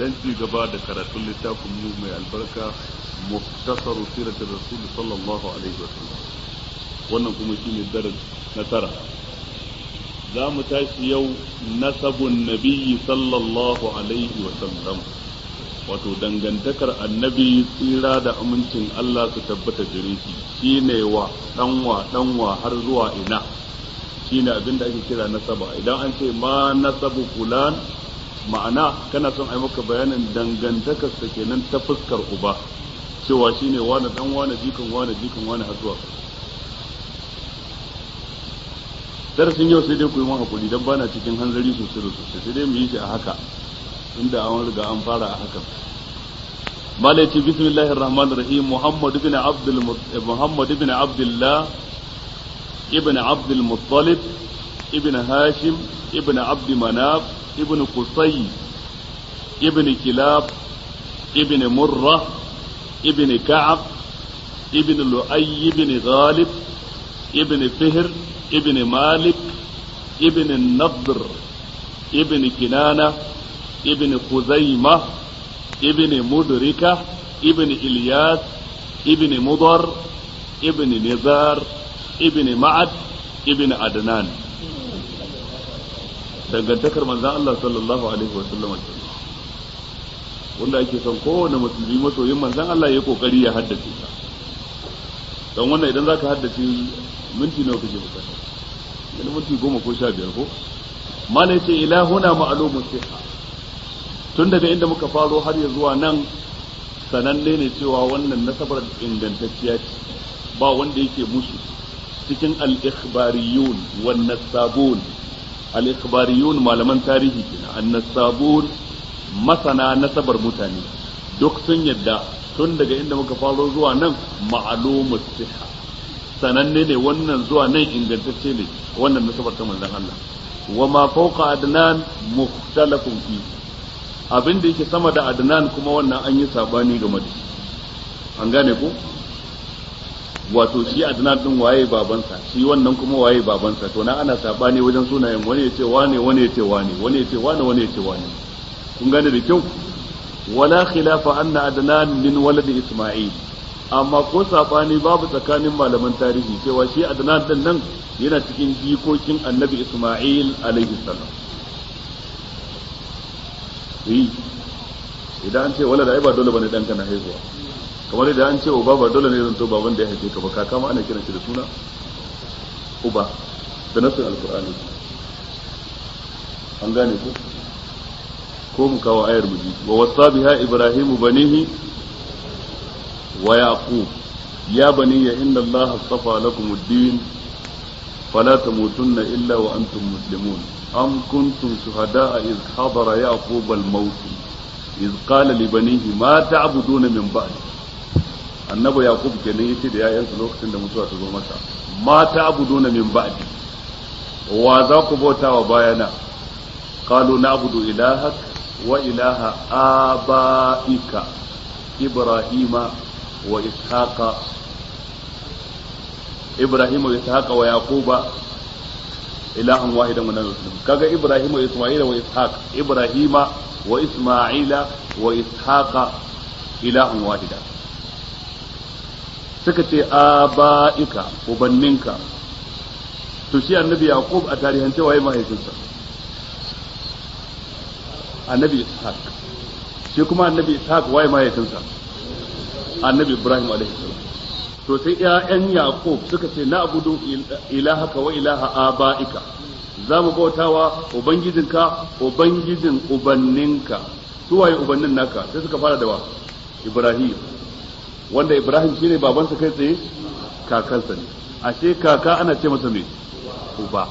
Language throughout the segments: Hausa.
dan ci gaba da karatun littafin mu mai albarka muftasar siratul rasul sallallahu alaihi wasallam wannan kuma shine darasi na tara za mu tashi yau nasabun nabiyyi sallallahu alaihi wasallam wato dangantakar annabi tsira da amincin Allah su tabbata gare shi shine wa danwa danwa har zuwa ina shine abin da ake kira nasaba idan an ce ma nasabu fulan ma'ana kana son ai maka bayanin dangantakar sa kenan ta fuskar uba cewa shine wani dan wani jikan wani jikan wani har zuwa darasin yau sai dai ku yi mun hakuri dan bana cikin hanzari sosai da sosai sai dai mu yi shi a haka inda an riga an fara a hakan malai ce bismillahir rahmanir rahim muhammad ibn abdul muhammad ibn abdullah ibn abdul muttalib ibn hashim ibn abd manaf ibn qusay ibn kilab ibn murra ibn ka'ab ibn lu'ay ibn ghalib ibn fihr ibn malik ibn nadr ibn kinana ابن خزيمة ابن مدركة ابن إلياس ابن مضر ابن نزار ابن معد ابن عدنان dangantakar manzan Allah sallallahu alaihi wa sallam wanda ake son kowane musulmi masoyin manzan Allah ya kokari ya haddace ta don wannan idan zaka haddace minti nawa kake bukata yana minti goma ko sha biyar ko malai ce ila huna ma'lumun sihha tun daga inda muka faro har ya zuwa nan sananne ne cewa wannan nasabar ingantacciya ce ba wanda yake musu cikin al-ikhbariyun wan nasabun al-ikhbariyun malaman tarihi kenan an-nasabun masana nasabar mutane duk sun yadda tun daga inda muka faro zuwa nan ma'lumus siha sananne ne wannan zuwa nan ingantacce ne wannan nasabar ta manzon Allah wa ma fawqa adnan mukhtalafun fihi abin da yake sama da adnan kuma wannan an yi sabani game da shi an gane ko wato shi adnan din waye babansa shi wannan kuma waye babansa to na ana sabani wajen sunayen wani yace wane wani yace wane wani yace wane wani yace wane kun gane da kyau wala khilafa anna adnan min walad isma'il amma ko sabani babu tsakanin malaman tarihi cewa shi adnan din nan yana cikin jikokin annabi isma'il alaihi salam yi idan an ce wala da ai ba dole bane danka na haihuwa kamar idan an ce uba ba dole ne zan to baban da ya haife ka ba kaka ma ana kiran shi da suna uba da nasin alqur'ani an gane ko ko mu kawo ayar mu ji wa wasa biha ibrahim banihi wa yaqub ya bani inna allaha astafa lakum ad-din fala tamutunna illa wa antum muslimun أم كنتم شهداء إذ حضر يعقوب الموت إذ قال لبنيه ما تعبدون من بعد annabi yaqub kenan yace da yayansa lokacin da mutuwa ta zo masa ma ta'buduna min ba'di wa za ku bauta wa bayana qalu na'budu ilahak wa ilaha abaika ibrahima wa ishaqa ibrahima wa ishaqa wa yaquba ilahan wahidan wa nabiyyu kaga ibrahima wa isma'ila wa ishaq ibrahima wa isma'ila wa ishaqa ilahan wahida suka ce aba'ika ubanninka to shi annabi yaqub a tarihance waye mahaifinsa annabi ishaq shi kuma annabi ishaq waye mahaifinsa annabi ibrahim alaihi salam to sai ƴaƴan yaqub suka ce na abudu ilahaka wa ilaha aba'ika za mu bautawa ubangijinka ubangijin ubanninka su waye ubannin naka sai suka fara da wa ibrahim wanda ibrahim shine babansa kai tsaye kakansa ne ashe kaka ana ce masa me uba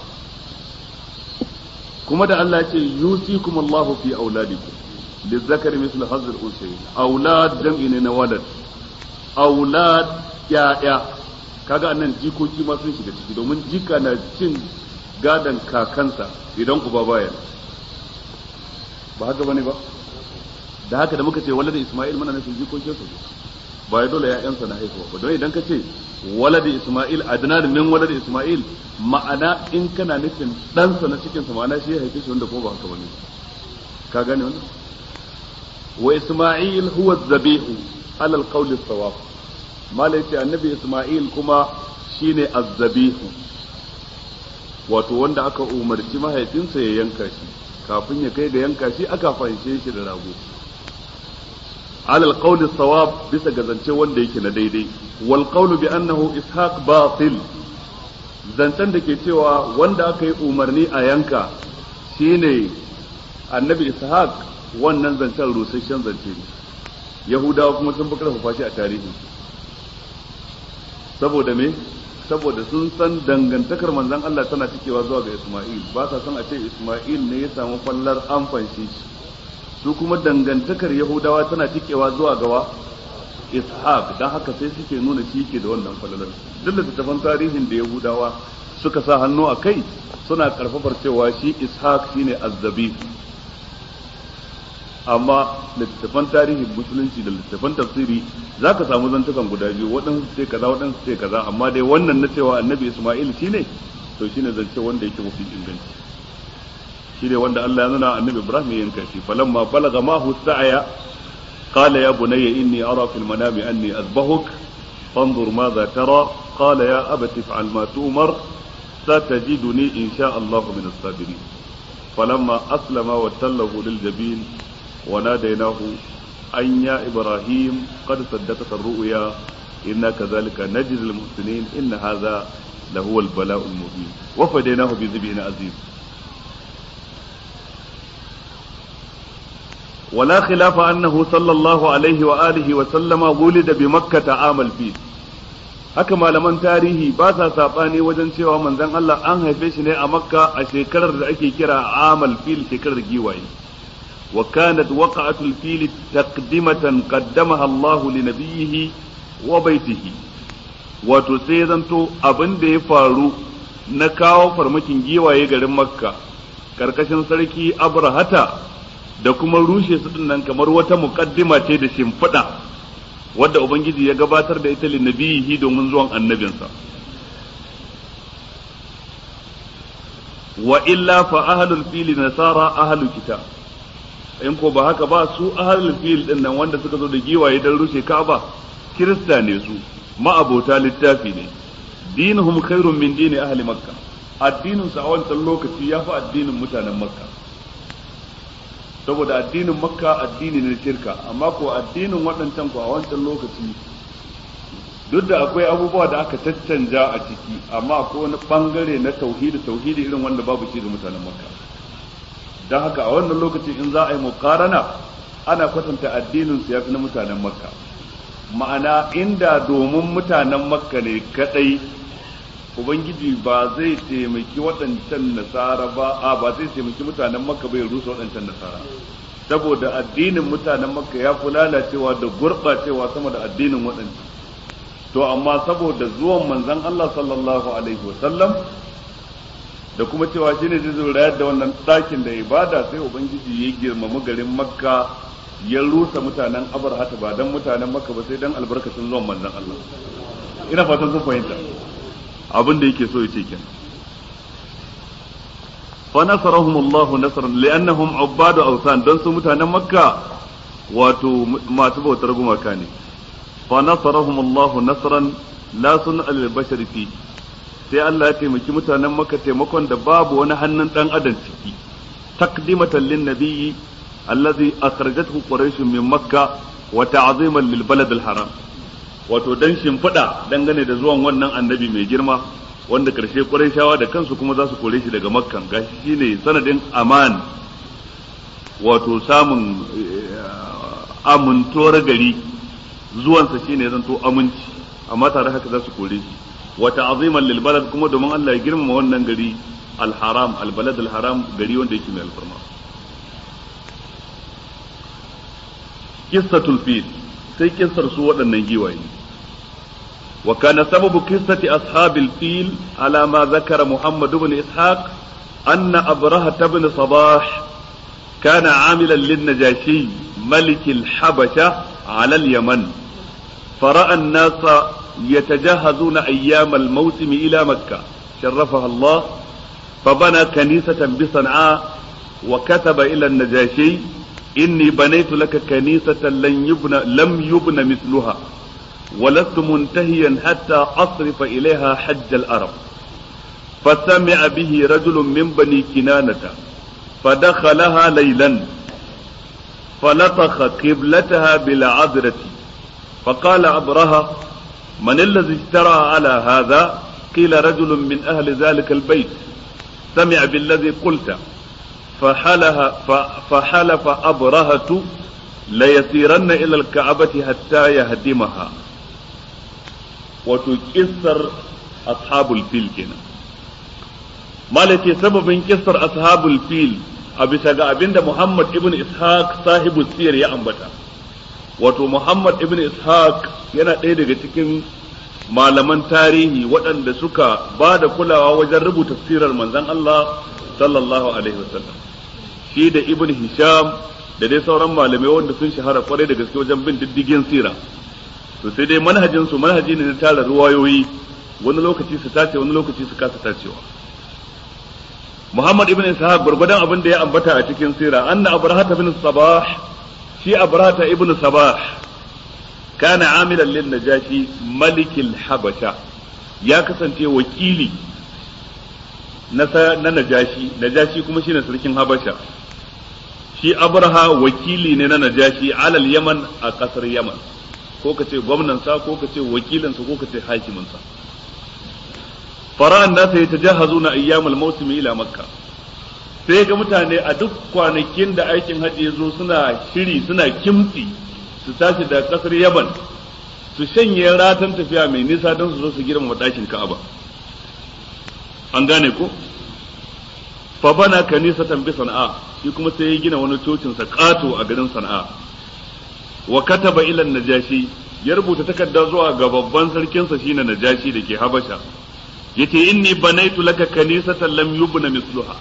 kuma da Allah ya ce yusikum Allahu fi auladikum lizzakari mislu hazzul unsayin aulad jam'i ne na walad aulad ya'ya kaga annan jikoki ma sun shiga ciki domin jika na cin gadan kakansa idan uba baya ba haka bane ba da haka da muka ce walad Isma'il muna nufin jikokin su ba ya dole ya'yansa na haihuwa ba don idan ka ce walad Isma'il adnan min walad Isma'il ma'ana in kana nufin ɗansa na cikin sa ma'ana shi ya haife shi wanda ko ba haka bane ka gane wannan wa isma'il huwa zabihu ala alqawli sawab malai ce annabi isma'il kuma shine azzabihu wato wanda aka umarci mahaifinsa ya yanka shi kafin ya kai ga yanka shi aka fahimce shi da rago alal qawli sawab bisa ga zance wanda yake na daidai wal qawlu bi annahu ishaq batil zancen da ke cewa wanda aka yi umarni a yanka shine annabi ishaq wannan zancen rusasshen zance ne yahudawa kuma sun fi karfafa shi a tarihi saboda me saboda sun san dangantakar manzon Allah tana cikewa zuwa ga Isma'il ba sa son a ce Isma'il ne ya samu fallar an fanshe shi su kuma dangantakar Yahudawa tana cikewa zuwa gawa Ishaq dan haka sai suke nuna shi ke da wannan falalar duk da tafan tarihin da Yahudawa suka sa hannu a kai suna karfafar cewa shi Ishaq shine azzabi amma littattafan tarihin musulunci da littattafan tafsiri za ka samu zantukan guda biyu waɗansu ce kaza waɗansu ce kaza amma dai wannan na cewa annabi isma'il shine to shine zance wanda yake mafi inganci shine wanda Allah ya nuna annabi ibrahim ya yanka shi falamma balaga ma hu sa'aya qala ya bunayya inni ara fil manami anni azbahuk fanzur madha tara qala ya abati if'al ma tu'mar satajiduni insha Allah min as-sabirin فلما أسلم وتله للجبين وناديناه أن يا إبراهيم قد صدقت الرؤيا إنا كذلك نجزي المحسنين إن هذا لهو البلاء المبين وفديناه بذبح عظيم ولا خلاف أنه صلى الله عليه وآله وسلم ولد بمكة عام الفيل haka malaman tarihi ba sa saɓani wajen cewa manzon Allah an haife shi ne a makka a shekarar da ake kira amal fil shekarar giwaye wa kanat waqa'atul fil taqdimatan qaddamaha Allah li nabiyhi wa baitihi wato sai zanto abin da ya faru na kawo farmakin giwaye garin makka karkashin sarki abrahata da kuma rushe su nan kamar wata muqaddima ce da shimfiɗa wadda Ubangiji ya gabatar da ita linnabihi domin zuwan annabinsa. Wa illa fa ahlul fili nasara ahlul kita in ko ba haka ba su ahlul fil din nan wanda suka zo da giwaye dan rushe Ka'aba Kirista ne su ma'abota littafi ne dinuhum khairun min dini ahli makka addinin su a wancan lokaci ya fi addinin mutanen makka saboda addinin makka addini ne shirka amma ko addinin waɗancan ko a wancan lokaci duk da akwai abubuwa da aka caccanja a ciki amma akwai wani bangare na tauhidi tauhidi irin wanda babu shi ga mutanen makka don haka a wannan lokaci in za a yi mukarana ana kwatanta addinin su yafi na mutanen makka ma'ana inda domin mutanen makka ne kadai ubangiji ba zai taimaki waɗancan nasara ba a ba zai taimaki mutanen makka bai rusa waɗancan nasara saboda addinin mutanen makka ya fi lalacewa da gurɓacewa sama da addinin waɗancan to amma saboda zuwan manzon Allah sallallahu alaihi wasallam da kuma cewa shine zai zo rayar da wannan ɗakin da ibada sai ubangiji ya girmama garin makka ya rusa mutanen abarhata ba dan mutanen makka ba sai dan albarkacin zuwan manzon Allah ina fatan kun fahimta abin da yake so ya ce kenan fa nasarahum Allah nasran li'annahum ubadu awsan dan su mutanen makka wato masu bautar gumaka ne fa nasarahum Allah nasran la sun al bashar fi sai Allah ya taimaki mutanen makka taimakon da babu wani hannun dan adam ciki taqdimatan lin nabiyyi alladhi akhrajathu quraish min makka wa ta'ziman lil balad al haram wato dan shimfiɗa dangane da zuwan wannan annabi mai girma wanda karshe shawa da kansu kuma za su kore shi daga makkan gashi shine sanadin aman wato samun amintuwar gari zuwansa shine zanto aminci amma tare haka za su kore shi wata aziman lil balad kuma domin Allah ya girmama wannan gari al haram al balad al haram gari wanda yake mai alfarma qissatul fil sai kissar su waɗannan giwaye وكان سبب قصة أصحاب الفيل على ما ذكر محمد بن إسحاق أن أبرهة بن صباح كان عاملا للنجاشي ملك الحبشة على اليمن فرأى الناس يتجهزون أيام الموسم إلى مكة شرفها الله فبنى كنيسة بصنعاء وكتب إلى النجاشي inni banaitu laka kanisatan lan yubna lam yubna mithluha ولست منتهيا حتى أصرف إليها حج العرب فسمع به رجل من بني كنانة فدخلها ليلا فلطخ قبلتها بالعذرة فقال أبرهة من الذي اشترى على هذا قيل رجل من أهل ذلك البيت سمع بالذي قلت فحلها فحلف أبرهة ليسيرن إلى الكعبة حتى يهدمها وتكسر أصحاب الفيل كنا malake sababin kissar ashabul fil a bisa ga abinda Muhammad ibn Ishaq sahibu siyar ya ambata wato Muhammad ibn Ishaq yana ɗaya daga cikin malaman tarihi waɗanda suka ba da kulawa wajen rubuta sirar manzon Allah sallallahu alaihi wasallam shi da ibn Hisham da dai sauran malamai wanda sun shahara kwarai da gaske wajen bin diddigin sira to sai dai manhajin su manhaji ne na tara ruwayoyi wani lokaci su tace wani lokaci su kasa tacewa Muhammad ibn Ishaq gurgudan abin da ya ambata a cikin sira anna Abrahata ibn Sabah shi Abrahata ibn Sabah kana amilan lin Najashi malikil Habasha ya kasance wakili na na Najashi Najashi kuma shine sarkin Habasha shi Abraha wakili ne na Najashi alal Yaman a kasar Yaman ko kace gwamnan sa ko kace wakilin sa ko kace hakimin sa fara'an nasa ya tajahazu na ayyamul mausimi ila makka sai ga mutane a duk kwanakin da aikin hajji ya zo suna shiri suna kimtsi su tashi da kasar yaban su shanye ratan tafiya mai nisa don su zo su girmama ɗakin ka'aba an gane ko fa bana kanisatan bi sana'a shi kuma sai ya gina wani cocin sa kato a garin sana'a wa kataba ila najashi ya rubuta takarda zuwa ga babban sarkinsa shine najashi da ke habasha yace inni banaitu laka kanisatan lam yubna misluha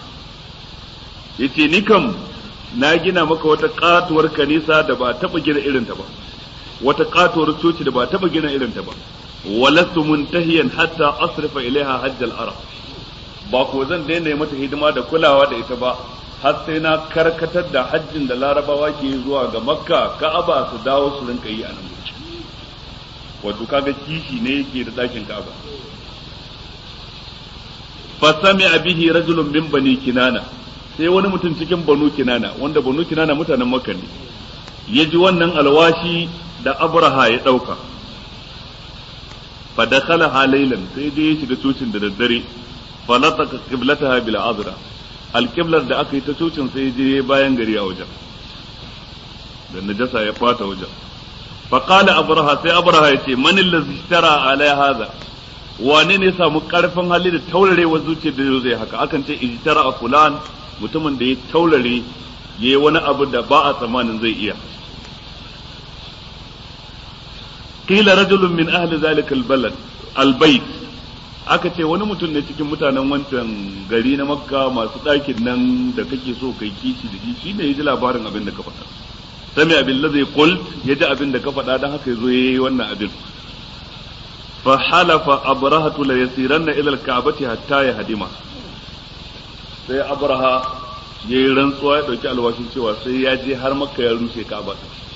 yace ni kam na gina maka wata katuwar kanisa da ba taba gina irin ta ba wata katuwar coci da ba taba gina irin ta ba walastu muntahiyan hatta asrifa ilaiha hajj al-arab ba ko zan daina mata hidima da kulawa da ita ba har sai na karkatar da hajjin da larabawa ke zuwa ga makka ka'aba su dawo su rinka yi a nan wato kaga kishi ne yake da dakin ka'aba fasami bihi rajulun min bani kinana sai wani mutum cikin banu kinana wanda banu kinana mutanen makka ne ya ji wannan alwashi da abraha ya ɗauka fa dakhala halailan sai dai ya shiga cocin da daddare fa lataka qiblataha bil azra alqiblar da aka yi ta cocin sai je bayan gari a wajen da najasa ya fata wajen fa qala abraha sai abraha ya ce man allazi ishtara ala hadha wane ne samu karfin hali da taurarewa zuciyar da zai haka akan ce ijtara a fulan mutumin da ya taurare yayi wani abu da ba a tsammanin zai iya qila rajulun min ahli zalika albalad albayt aka ce wani mutum ne cikin mutanen wancan gari na makka masu ɗakin nan da kake so kai kishi da shi shine ya ji labarin abin da ka faɗa sami abin lazai qult ya ji abin da ka faɗa don haka ya zo ya yi wannan abin فحلف أبرهة ليسيرن إلى الكعبة حتى يهدمها sai abraha ya yi rantsuwa ya ɗauki alwashin cewa sai ya je har makka ya rushe ka'aba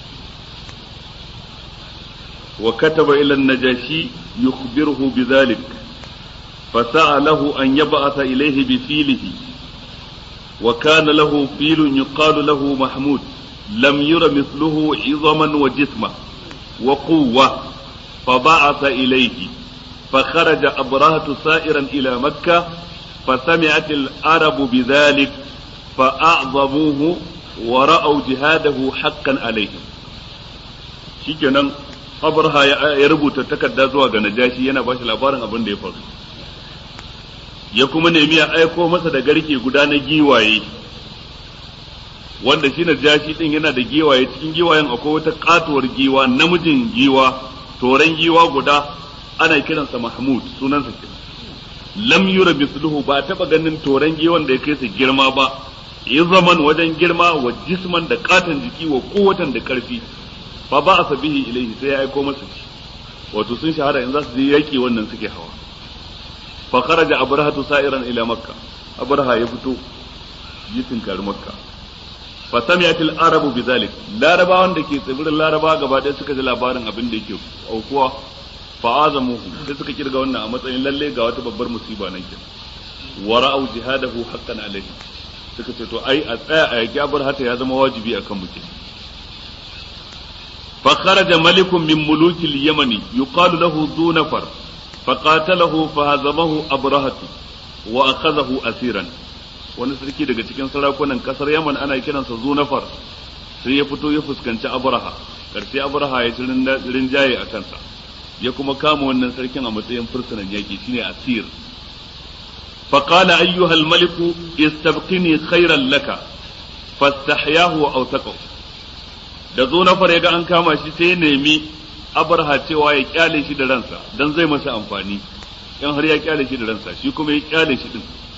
wa kataba ila najashi yukhbiruhu bidhalik fasa'alahu an yab'atha ilayhi bi filihi wa kana lahu filun yuqalu lahu mahmud lam yura mithluhu 'idhaman wa jisma wa quwwa فبعث إليه فخرج أبرهة سائرا إلى مكة فسمعت العرب بذلك فأعظموه ورأوا جهاده حقا عليهم shikenan abraha ya rubuta takarda zuwa ga najashi yana ba shi labarin abin da ya faru ya kuma nemi ya aiko masa da garke guda na giwaye wanda shi najashi din yana da giwaye cikin giwayen akwai wata katuwar giwa namijin giwa toren giwa guda ana kiransa mahmud sunansa kenan lam yura misluhu ba taba ganin toren giwan da ya kai su girma ba zaman wajen girma wa jisman da katon jiki wa kowatan da karfi fa ba a bihi ilaihi sai ya aiko masa shi wato sun shahara in za su je yaki wannan suke hawa fa kharaja abrahatu sa'iran ila makka abraha ya fito yi tinkari makka fa sami'atil arabu bidhalik larabawan da ke tsibirin laraba gaba ɗaya suka ji labarin abin da yake aukuwa fa azamuhu sai suka kirga wannan a matsayin lalle ga wata babbar musiba nan kin wa ra'au jihadahu haqqan alayhi suka ce to ai a tsaya a yaki abar hata ya zama wajibi akan mu fa kharaja malikun min mulukil yamani yuqalu lahu dhu nafar fa qatalahu fa hazamahu abrahatu wa akhadahu asiran wani sarki daga cikin sarakunan kasar yaman ana kiransa zunafar sai ya fito ya fuskanci abraha karshe abraha ya ci rinjaye a kansa ya kuma kama wannan sarkin a matsayin fursunan yaki shine asir فقال أيها الملك استبقني خيرا لك فاستحياه وأوثقه da zo na fara ga an kama shi sai ya nemi abarha cewa ya kyale shi da ransa dan zai masa amfani in har ya kyale shi da ransa shi kuma ya kyale shi din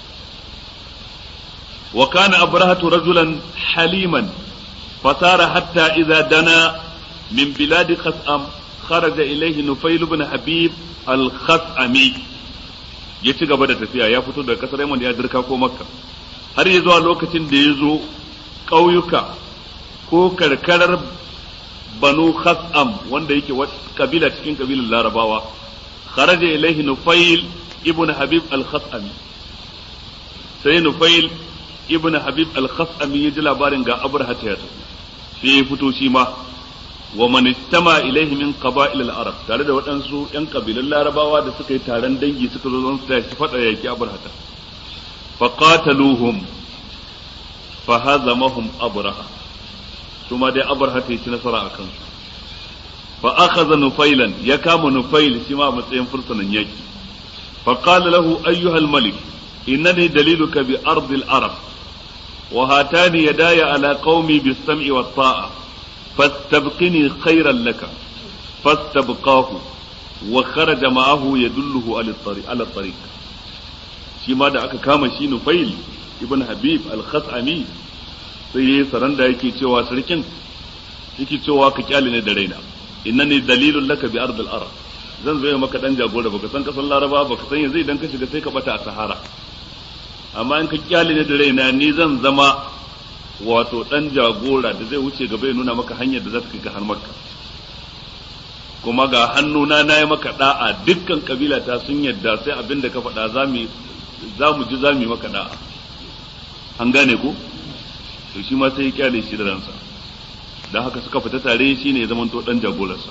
wa kana abrahatu rajulan haliman fasara hatta idza dana min bilad khas'am kharaja ilayhi nufayl ibn habib al-khas'ami ya ci gaba da tafiya ya fito daga kasar Yaman ya dirka ko Makka har ya zuwa lokacin da ya zo ƙauyuka ko karkarar Banu Khas'am wanda yake wata kabila cikin kabilan Larabawa kharaja ilaihi Nufail ibn Habib al-Khas'ami sai Nufail ibn Habib al-Khas'ami ya ji labarin ga Abraha ta yato sai ya fito shi ma wa man istama ilaihi min qaba'il al-arab tare da waɗansu ƴan kabilan larabawa da suka yi taron dangi suka zo don su tashi fada yaki abrahata fa qataluhum fa hazamahum abraha kuma dai abrahata ya ci nasara a kansu fa akhadha nufailan ya kama nufail shi ma matsayin fursunan yaki fa qala lahu ayyuha al-malik innani daliluka bi ardi al-arab wa hatani yadaya ala qaumi bis-sam'i wat-ta'a فاستبقني خيرا لك فاستبقاه وخرج معه يدله على الطريق على الطريق shi ma da aka kama shi Nufail ibn Habib al-Khas'ami sai yayi saranda yake cewa sarkin yake cewa ka kyale ne da raina innani dalilun laka bi ardil arab zan zo maka dan jagora baka san kasan Laraba baka san yanzu idan ka shiga sai ka bata a Sahara amma in ka kyale ne da raina ni zan zama wato dan jagora da zai wuce gaba ya nuna maka hanyar da za ta kai ka har makka kuma ga hannuna na yi maka da'a dukkan kabila ta sun yadda sai abin da ka faɗa za mu ji za mu yi maka da'a an gane ko to shi ma sai ya kyale shi da ransa dan haka suka fita tare shi ne ya zamanto dan jagorarsa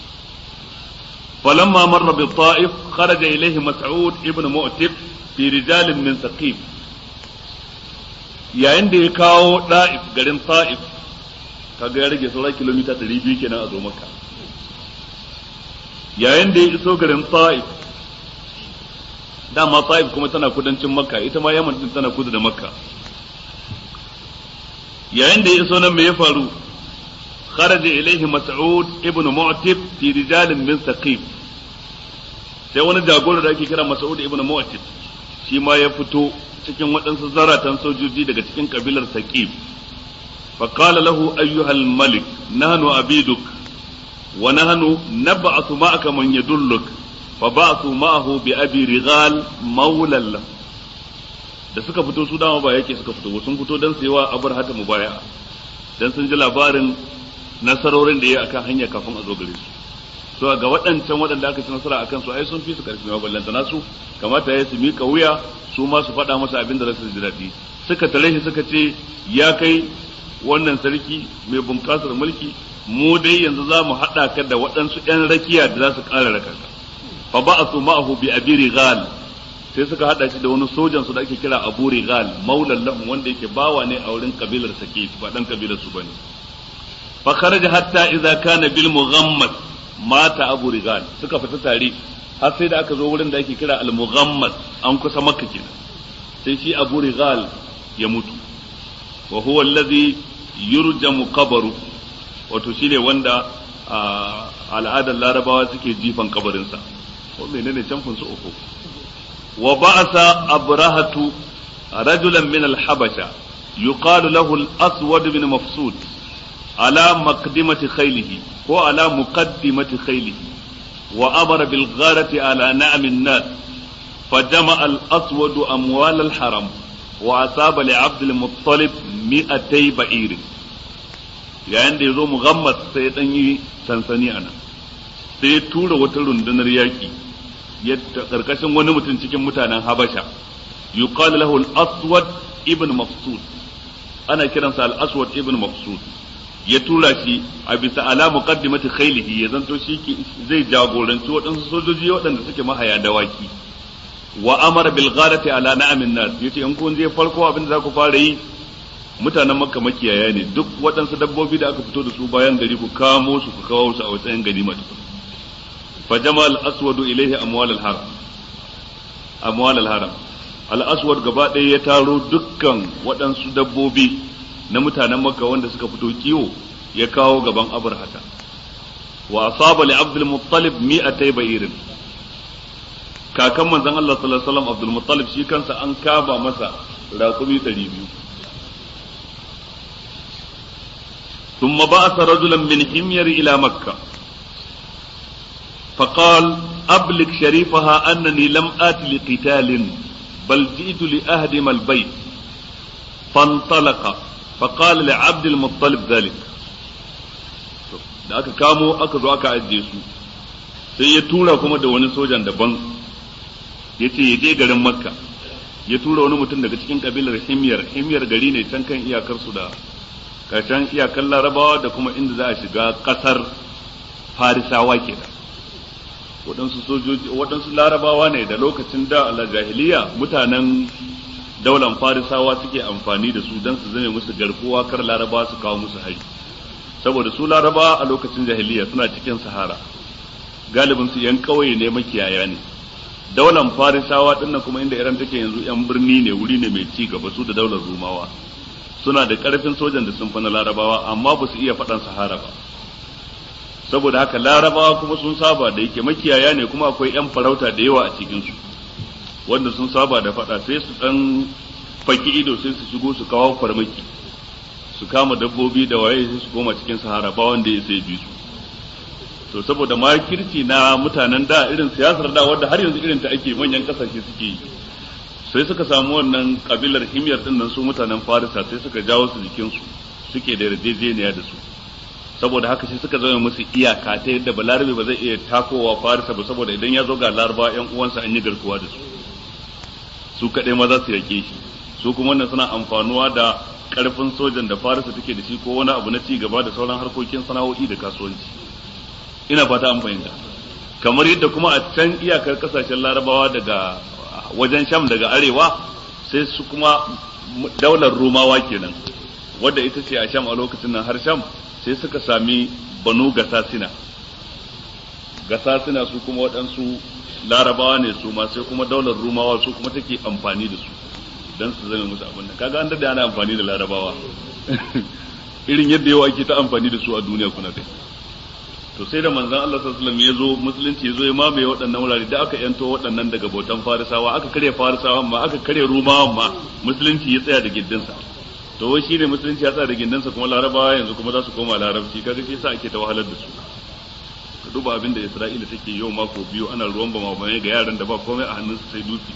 فلما مر بالطائف خرج إليه مسعود ابن مؤتب في رجال من ثقيف yayin da ya kawo da'if garin ta'if kaga ya rage sauran kilomita 200 kenan a zo maka yayin da ya iso garin ta'if dama ta'if kuma tana kudancin makka ita ma yaman din tana kudu da makka yayin da ya iso nan me ya faru kharaja ilaihi mas'ud ibn mu'tib fi rijalin min saqif sai wani jagora da ake kira mas'ud ibn mu'tib shi ma ya fito cikin waɗansu zaratan sojoji daga cikin kabilar saqif فقال له أيها الملك نحن عبيدك ونحن نبعث معك من يدلك فبعثوا معه بأبي رغال مولى له da suka fito su dama ba yake suka fito sun fito don sayawa abar hata mu baya dan sun ji labarin nasarorin da ya akan hanya kafin a zo gare su to ga waɗancan waɗanda aka ci nasara akan su ai sun fi su karfi ma ballanta nasu kamata ya su mika wuya su ma su faɗa masa abin da za su ji daɗi suka tare shi suka ce ya kai wannan sarki mai bunƙasar mulki mu dai yanzu za mu haɗa ka da waɗansu ‘yan rakiya da za su ƙara raka ka fa ba a su ma'ahu bi abi rigal sai suka haɗa shi da wani sojan su da ake kira abu rigal maulan lahum wanda yake bawa ne a wurin kabilar sake ba dan kabilar su bane fa kharaja hatta idza kana bil mughammas mata abu rigal suka fita tare har sai da aka zo wurin da ake kira al mughammas an kusa makka kenan sai shi abu rigal ya mutu wa huwa alladhi yurjamu qabru wato shine wanda al'adar larabawa suke jifan kabarinsa ko menene camfin su uku wa ba'asa abrahatu rajulan min al-habasha yuqalu lahu al-aswad bin mafsud ala maqdimati khaylihi ko ala muqaddimati khaylihi wa amara bil gharati ala na'am an-nas فجمع الأسود أموال الحرم wa asaba li abdul muttalib mi'atay ba'ir yayin da yazo mughammas sai ya dan yi sansani anan sai ya tura wata rundunar yaki yadda karkashin wani mutum cikin mutanen habasha yuqal lahu al-aswad ibn mafsud ana kiransa al-aswad ibn mafsud ya tura shi a bisa ala muqaddimati khaylihi ya zanto shi zai jagoranci waɗansu sojoji waɗanda suke mahaya dawaki wa amara bil ghadati ala na'amin nas yace in kun je farko abin da za ku fara yi mutanen makka makiyaya ne duk waɗansu dabbobi da aka fito da su bayan gari ku kamo su ku kawo su a watsayin gari mata fa jama al aswadu ilayhi amwal al haram amwal al haram al aswad gaba ɗaya ya taro dukkan waɗansu dabbobi na mutanen makka wanda suka fito kiwo ya kawo gaban abrahata wa asaba li abdul muttalib mi'atay ba'irin kakan manzon Allah sallallahu alaihi wasallam abdul muttalib shi kansa an kaba masa raƙumi 200 ثم بعث رجلا من حمير إلى مكة فقال أبلغ شريفها أنني لم آت لقتال بل جئت لأهدم البيت فانطلق فقال لعبد المطلب ذلك da aka kamo aka zo aka ajiye su sai ya tura kuma da wani sojan daban ya ce ya je garin makka ya tura wani mutum daga cikin kabilar himyar himyar gari ne can kan iyakar su da karshen iyakar larabawa da kuma inda za a shiga kasar farisawa ke da waɗansu sojoji waɗansu larabawa ne da lokacin da a jahiliya mutanen daular farisawa suke amfani da su don su zame musu garkuwa kar larabawa su kawo musu hari saboda su larabawa a lokacin jahiliya suna cikin sahara galibin su yan ƙauye ne makiyaya ne daular farisawa dinnan kuma inda iran take yanzu yan birni ne wuri ne mai ci gaba su da daular rumawa suna da karfin sojan da sun fi na larabawa amma ba su iya faɗan sahara ba saboda haka larabawa kuma sun saba da yake makiyaya ne kuma akwai yan farauta da yawa a cikinsu wanda sun saba da faɗa sai su ɗan faki ido sai su shigo su kawo farmaki su kama dabbobi da waye sai su koma cikin sahara ba wanda ya sai bi su to saboda makirci na mutanen da irin siyasar da wanda har yanzu irin ta ake manyan kasashe suke yi sai suka samu wannan kabilar himyar din nan su mutanen farisa sai suka jawo su jikinsu suke da yarjejeniya da su saboda haka sai suka zama musu iyaka ta yadda balarabe ba zai iya takowa farisa ba saboda idan ya zo ga laraba yan uwansa an yi garkuwa da su su kaɗai ma za su yake shi su kuma wannan suna amfanuwa da karfin sojan da farisa take da shi ko wani abu na ci gaba da sauran harkokin sana'o'i da kasuwanci ina fata an fahimta kamar yadda kuma a can iyakar kasashen larabawa daga wajen sham daga arewa sai su kuma daular rumawa kenan wadda ita ce a sham a lokacin nan har sham sai suka sami banu gasasina gasasina su kuma waɗansu larabawa ne su ma sai kuma daular rumawa su kuma take amfani da su don su zama musu abin nan kaga an da ana amfani da larabawa irin yadda yau ake ta amfani da su a duniya kuna kai to sai da manzon Allah sallallahu alaihi wasallam ya zo musulunci ya zo ya mamaye waɗannan wurare da aka yanto waɗannan daga bautan farisawa aka karya farisawa ma aka karya rumawa ma musulunci ya tsaya da gindinsa to wai shine musulunci ya tsaya da gindinsa kuma larabawa yanzu kuma za su koma larabci kaga shi yasa ake ta wahalar da su ka duba abin da Isra'ila take yau mako biyu ana ruwan bama bane ga yaran da ba komai a hannunsu sai dutse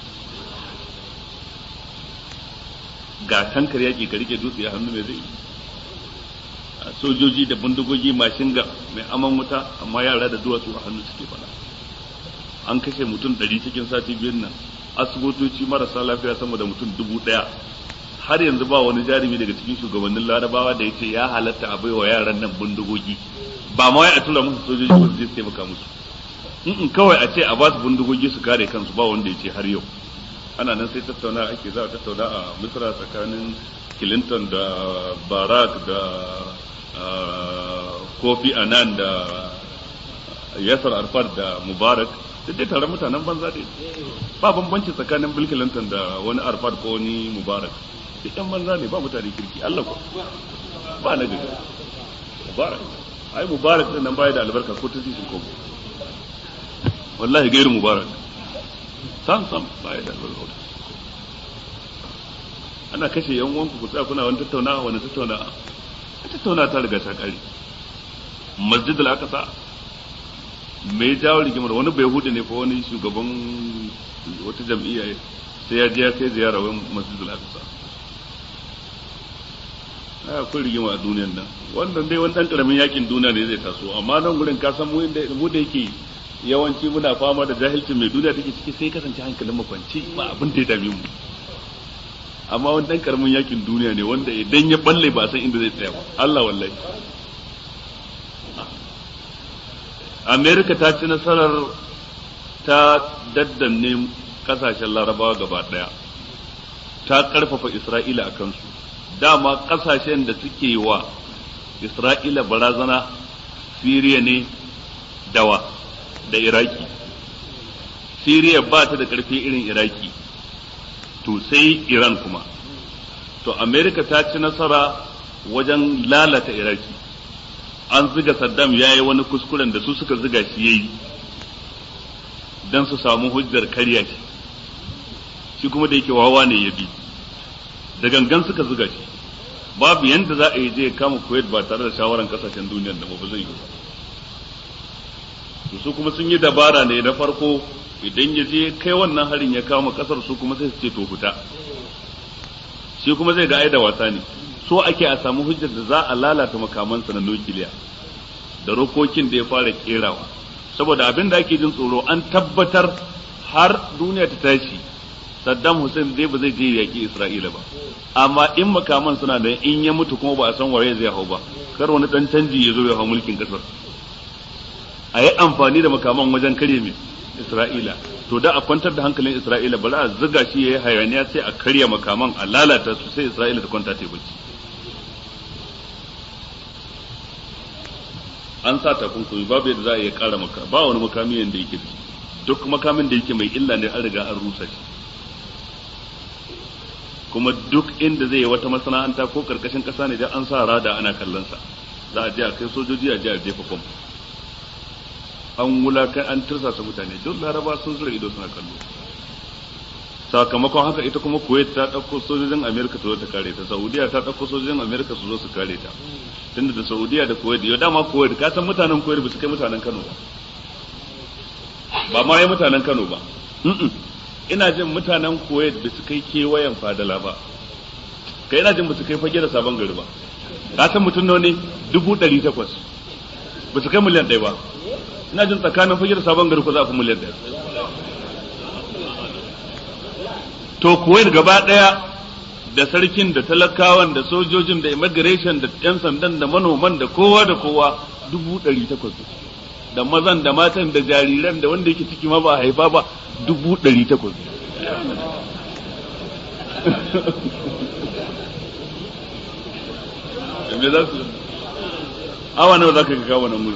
ga tankar yaki ka rike dutse a hannu mai zai sojoji da bindigogi mashin ga mai aman wuta amma yara da duwatsu a hannu suke fada an kashe mutum ɗari cikin sati biyun nan asibitoci marasa lafiya sama da mutum dubu ɗaya har yanzu ba wani jarumi daga cikin shugabannin larabawa da ya ce ya halatta a baiwa yaran nan bindigogi ba ma wai a tura musu sojoji ba su je su taimaka musu in kawai a ce a ba su bindigogi su kare kansu ba wanda ya ce har yau ana nan sai tattauna ake za a tattauna a misra tsakanin clinton da barak da kofi anan da yasar arfat da mubarak duk dai tare mutanen banza dai ba bambanci tsakanin bill clinton da wani arfat ko wani mubarak duk yan banza ne ba mutane kirki allah ko ba na gari mubarak ai mubarak din nan baya da albarka ko ta cikin ko wallahi gairu mubarak sam sam baya da albarka ana kashe yan uwanku ku tsaya kuna wani tattaunawa wani tattaunawa tattauna ta riga ta kare masjid al-aqsa me ya jawo rigimar wani bai hudu ne fa wani shugaban wata jam'iyya sai ya je ya kai ziyara wani masjidul aqsa a akwai rigima a duniyan nan wannan dai wani dan karamin yakin duniya ne zai taso amma nan gurin ka san mu inda mu da yake yawanci muna fama da jahilcin mai duniya take ciki sai kasance hankalin mu kwance ba abin da ya dame mu amma wani dan karamin yakin duniya ne wanda idan ya balle ba san inda zai tsaya ba Allah wallahi Amerika ta ci nasarar ta daddanne kasashen larabawa gaba daya ta karfafa Isra'ila a kansu dama kasashen da suke wa Isra'ila barazana Siriya ne dawa da Iraki Siriya ba ta da karfi irin Iraki to sai Iran kuma to Amerika ta ci nasara wajen lalata Iraki an ziga Saddam ya yi wani kuskuren da su suka ziga shi yayi don su samu hujjar karya shi shi kuma da yake wawa ne ya bi da gangan suka ziga shi babu yanda za a yi je kama Kuwait ba tare da shawaran kasashen duniyar da ba zai yi ba su kuma sun yi dabara ne na farko idan ya je kai wannan harin ya kama kasar su kuma sai su ce to fita shi kuma zai ga ai da wasa ne so ake a samu hujjar da za a lalata makamansa na nukiliya da rokokin da ya fara kerawa saboda abin da ake jin tsoro an tabbatar har duniya ta tashi Saddam Hussein dai ba zai je yaki Isra'ila ba amma in makaman suna da in ya mutu kuma ba a san waye zai hau ba kar wani dan canji ya zo ya hau mulkin kasar a yi amfani da makaman wajen kare mai Isra'ila to da a kwantar da hankalin Isra'ila bari a zuga shi yayi hayaniya sai a karya makaman a lalata su sai Isra'ila ta kwanta ta bacci an sa takunkumi babu yadda za a iya kara maka ba wani makami yanda yake da duk makamin da yake mai illa ne an riga an rusa shi kuma duk inda zai yi wata masana'anta ko karkashin kasa ne da an sa rada ana kallon sa za a je a kai sojoji a je a jefa kwamfu an wulakan an tursasa mutane duk laraba sun zura ido suna kallo sakamakon haka ita kuma kuwait ta ɗauko sojojin amerika su zo ta kare ta saudiya ta ɗauko sojojin amerika su zo su kare ta tunda da saudiya da kuwait yau dama kuwait ka san mutanen kuwait ba su kai mutanen kano ba ba ma yi mutanen kano ba ina jin mutanen kuwait ba su kai kewayen fadala ba kai ina jin ba su kai fage da sabon gari ba ka san mutum nawa ne dubu ɗari takwas ba su kai miliyan ɗaya ba ina jin tsakanin fage da sabon gari ko za a fi miliyan ɗaya to kuwait gaba ɗaya da sarkin da talakawan da sojojin da immigration da yan sandan da manoman da kowa da kowa dubu ɗari takwas da mazan da matan da jariran da wanda yake ciki ma ba a haifa ba dubu ɗari takwas me za su awa nawa za ka ga kawo nan wuri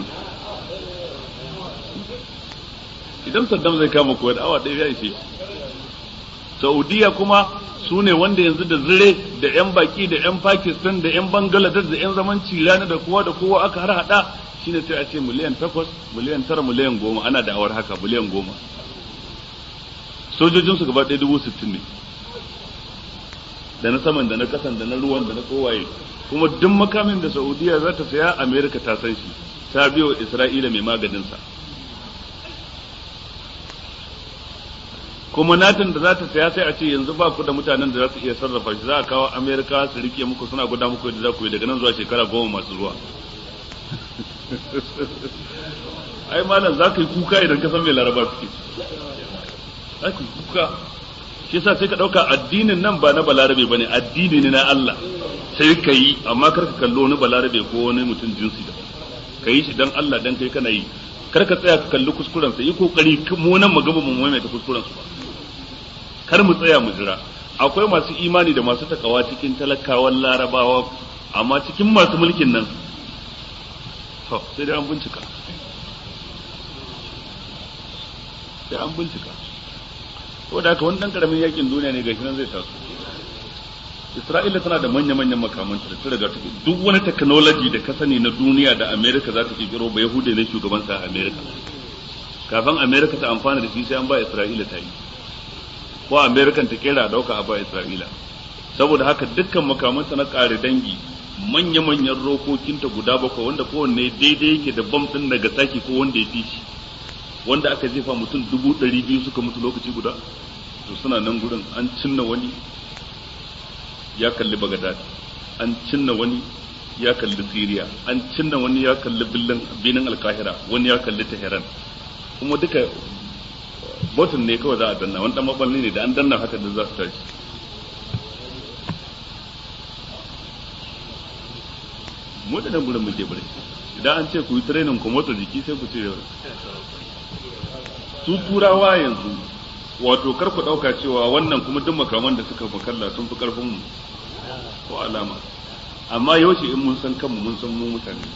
idan saddam zai kama kuwa da awa ɗaya ya ishe saudiya kuma su ne wanda yanzu da zire da 'yan baki da 'yan pakistan da 'yan bangladesh da 'yan zaman cirana da kowa da kowa aka har hada shine sai a ce miliyan takwas miliyan tara miliyan goma ana da awar haka miliyan goma sojojinsu gaba ɗaya dubu sittin ne da na saman da na kasan da na ruwan da na kowaye kuma duk makamin da saudiya za ta saya amerika ta san shi ta biyo isra'ila mai maganinsa kuma natin da za ta saya sai a ce yanzu ba ku da mutanen da za su iya sarrafa shi za a kawo amerika su rike muku suna guda muku yadda za ku yi daga nan zuwa shekara goma masu zuwa ai malam za ka yi kuka idan ka san mai laraba suke za ka yi kuka shi yasa sai ka ɗauka addinin nan ba na balarabe ba ne addini ne na Allah sai ka yi amma kar ka kallo wani balarabe ko wani mutum jinsi da ka yi shi dan Allah dan kai kana yi kar ka tsaya ka kalli kuskuren sa yi kokari mu nan mu gaba mu maimaita kuskuren su ba kar mu tsaya mu jira akwai masu imani da masu takawa cikin talakawan larabawa amma cikin masu mulkin nan to sai dai an bincika sai an bincika ko da haka wani dan karamin yakin duniya ne gashi nan zai taso Isra'ila tana da manya-manyan makamanta da ta riga ta duk wani technology da ka sani na duniya da America za ta kirkiro ba Yahuda ne shugaban sa America kafin America ta amfana da shi sai an ba Isra'ila ta yi ko America ta kera a dauka a ba Isra'ila saboda haka dukkan makamanta na kare dangi manya-manyan rokokinta guda bakwai wanda kowanne daidai yake da bam din daga saki ko wanda ya fi shi wanda aka jefa mutum dubu ɗari biyu suka mutu lokaci guda to suna nan gurin an cinna wani ya kalli bagadad an cinna wani ya kalli siriya an cinna wani ya kalli binin alkahira wani ya kalli tehran kuma duka botin ne kawai za a danna wani dan maballi ne da an danna haka da za su tashi mu da nan gurin muke bari idan an ce ku yi training ku motsa jiki sai ku ce su turawa yanzu wato kar ku dauka cewa wannan kuma duk makaman da suka makalla sun fi karfin mu ko alama amma yaushe in mun san kanmu mun san mu mutane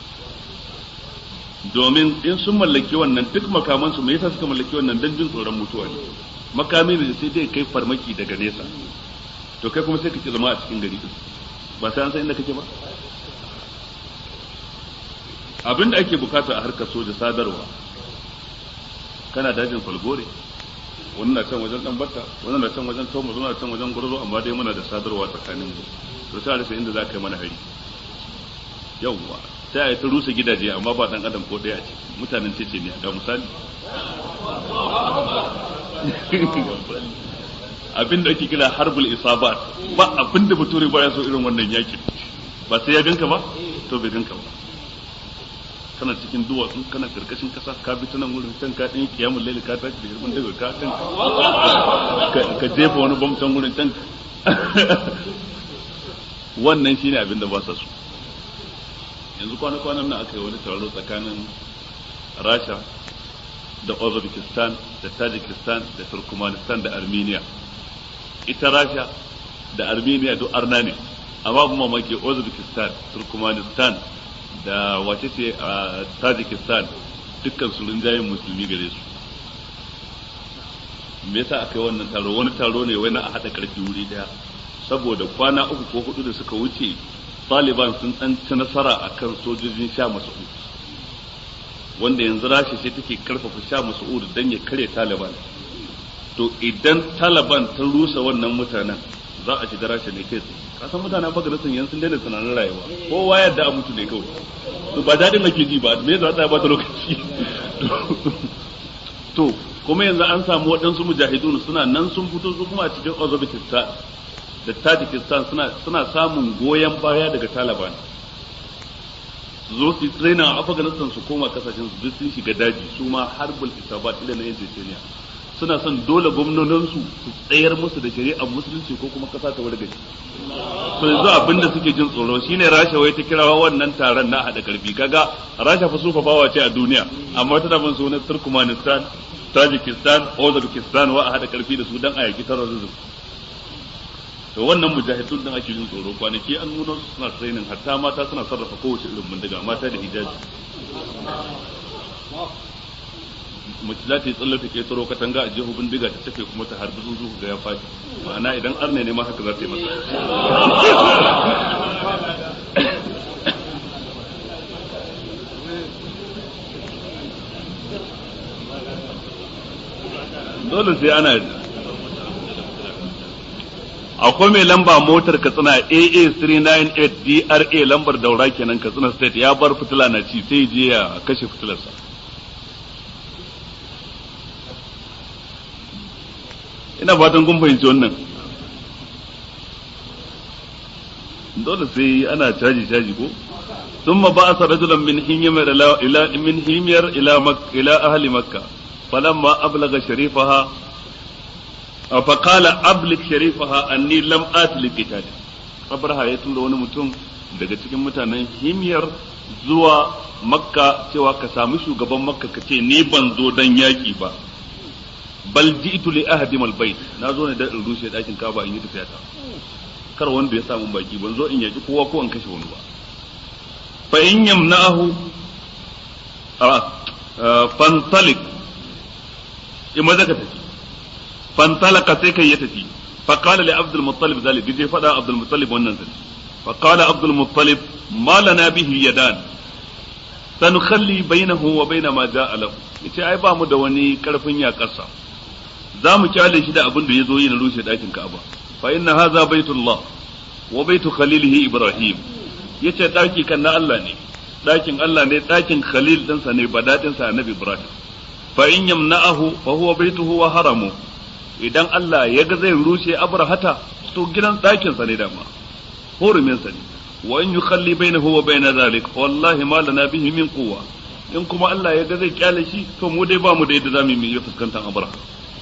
domin in sun mallaki wannan duk makaman su me yasa suka mallaki wannan dan jin tsoron mutuwa ne makami ne sai dai kai farmaki daga nesa to kai kuma sai kake zama a cikin gari ba sai an san inda kake ba abin da ake bukata a harkar soja sadarwa kana dajin falgore wani na can wajen dan batta wani na can wajen tomo wani na can wajen gurzo amma dai muna da sadarwa tsakanin mu to sai a rasa inda za ka yi mana hari yawwa sai a yi ta rusa gidaje amma ba dan adam ko daya ce mutanen ce ne ga misali abin da ake kira harbul isabat ba abin da bature ba ya so irin wannan yakin ba sai ya ganka ba to bai ganka ba kana cikin duwatsu kana karkashin kasa ka bi tunan wurin can ka ɗin kiyamun laili ka tashi da hirman daga ka can ka jefa wani bam can wurin can wannan shine abin da ba sa so yanzu kwana-kwanan nan aka yi wani taro tsakanin rasha da uzbekistan da tajikistan da turkmenistan da armenia ita rasha da armenia duk arna ne amma kuma mamaki uzbekistan turkmenistan da wace ce a tajikistan dukkan su rinjayen musulmi gare su me yasa aka yi wannan taro wani taro ne wai na a haɗa ƙarfi wuri ɗaya saboda kwana uku ko hudu da suka wuce taliban sun ɗan ci nasara a kan sojojin sha mas'ud wanda yanzu rashi sai take karfafa sha mas'ud don ya kare taliban to idan taliban ta rusa wannan mutanen za a shiga rashi ne kai tsaye kasan mutanen afganistan yanzu sun daina tunanin rayuwa kowa yadda a mutu ne kawai to ba daɗin ake ji ba me za ta ba ta lokaci to kuma yanzu an samu waɗansu mujahidun suna nan sun fito su kuma a cikin uzbekistan da tajikistan suna suna samun goyon baya daga taliban su zo su traina a afganistan su koma kasashen su duk sun shiga daji su ma harbul isabat ila na yan Chechnya suna son dole gwamnoninsu su tsayar musu da shari'ar musulunci ko kuma kasa ta wargaje to yanzu abin da suke jin tsoro shine rasha wai ta kirawa wannan taron na hada karfi kaga rasha fa sufa bawa ce a duniya amma tana bin sunan turkmenistan tajikistan uzbekistan wa a hada karfi da su dan a yaki terrorism to wannan mujahidun din ake jin tsoro kwanaki an nuna su suna training hatta mata suna sarrafa kowace irin bindiga mata da hijabi mace za ta yi tsallar ta ke tsaro katanga a jihu bindiga ta tafe kuma ta harbi zuzu ga ya faɗi ma'ana idan arne ne ma haka za ta yi masa dole sai ana akwai mai lamba motar katsina AA398 DRA lambar daura kenan katsina state ya bar fitila na ci sai je ya kashe fitilarsa ina fatan kun fahimci wannan dole sai ana caji caji ko ثم بعث رجلا من حمير إلى إلى من حمير إلى مك إلى أهل مكة فلما أبلغ شريفها فقال أبلغ شريفها أني لم آت لقتال أبرها يتولى wani mutum daga cikin mutanen himyar zuwa makka cewa ka sami shugaban makka ka ce ni ban zo dan yaki ba bal ji'tu li ahdim al bait na zo ne dan in rushe dakin kaba in yi tafiya ta kar wanda ya samu baki ban zo in yaki kowa ko in kashe wani ba fa in yamna'ahu fantalik in maza ka tafi fantalaka sai kai ya tafi fa qala li abdul muttalib zalik je fada abdul muttalib wannan zai fa qala abdul muttalib ma lana bihi yadan sanukhalli bainahu wa baina ma ja'a lahu yace ai ba mu da wani karfin yakarsa za mu kyale shi da abin da ya zo yi na rushe dakin Ka'aba fa inna hadha baitullah wa baitu khalilihi ibrahim yace daki kan na Allah ne dakin Allah ne dakin khalil dinsa ne ba dadin sa annabi ibrahim fa in yamna'ahu fa huwa baituhu wa haramu idan Allah ya ga zai rushe abrahata to gidan ɗakin sa ne dama hurumin sa ne wa in yukhalli bainahu wa bain zalik wallahi ma lana bihi min quwwa in kuma Allah ya ga zai kyale shi to mu dai ba mu da yadda zamu yi fuskantar abraha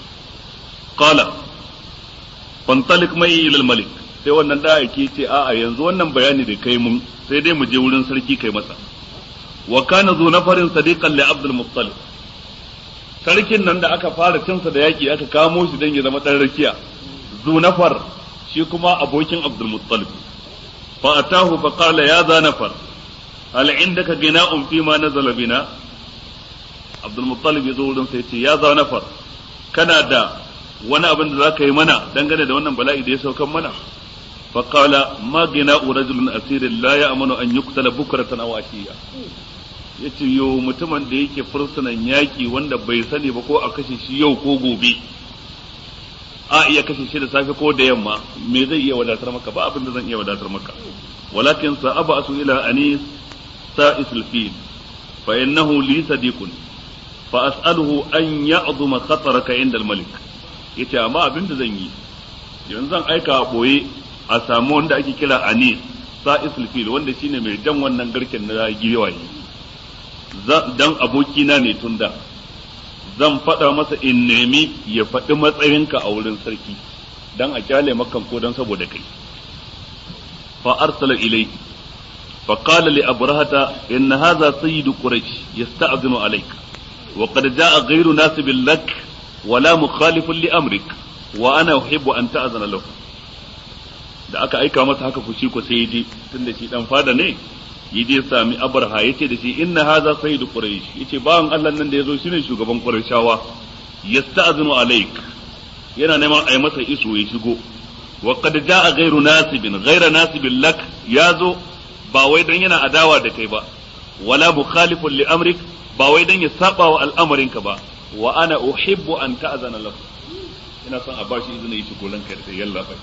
qala fantalik mai ila malik sai wannan da yake ce a'a yanzu wannan bayani da kai mun sai dai mu je wurin sarki kai masa wa kana zu nafarin sadiqan li abdul muttalib sarkin nan da aka fara cinsa da yaki aka kamo shi dan ya zama dan rakiya zu nafar shi kuma abokin abdul muttalib fa atahu fa qala ya za nafar hal indaka gina'un fi ma nazala bina abdul muttalib ya zo wurin sai ce ya za nafar kana da wani abin da zaka yi mana dangane da wannan bala'i da ya saukan mana fa qala ma gina'u rajulun asirin la ya'manu an yuqtala bukratan aw ashiya yace yo mutumin da yake fursunan yaki wanda bai sani ba ko a kashe shi yau ko gobe a iya kashe shi da safe ko da yamma me zai iya wadatar maka ba abin da zan iya wadatar maka walakin sa asu ila anis sa'isul fil fa innahu li sadiqun fa as'aluhu an ya'dhuma khataraka inda al-malik yace amma abin da zan yi yanzu zan aika a boye a samu wanda ake kira anis sa'isul fil wanda shine mai jan wannan garken na giwaye dan abokina ne tunda zan faɗa masa in nemi ya faɗi matsayinka a wurin sarki dan a kyale makan ko dan saboda kai fa arsala ilayhi fa qala li abrahata inna hadha sayyidu quraish yasta'dhinu alayka wa qad jaa ghayru nasibin lak wala mukhalifun li amrik wa ana uhibbu an ta'zana lahu da aka aika masa haka fushi ko sai je tunda shi dan fada ne yi je sami abraha yace da shi inna hadha sayyidu quraish yace bawan Allah nan da yazo shine shugaban qurayshawa yasta'zinu alaik yana neman a yi masa iso ya shigo wa qad jaa ghayru nasibin ghayra nasibin lak yazo ba wai dan yana adawa da kai ba wala mukhalifun li amrik ba wai dan ya saba wa al'amarinka ba wa ana uhibbu an ta'zana lahu ina son a bashi izini ya shigo ranka da yalla bai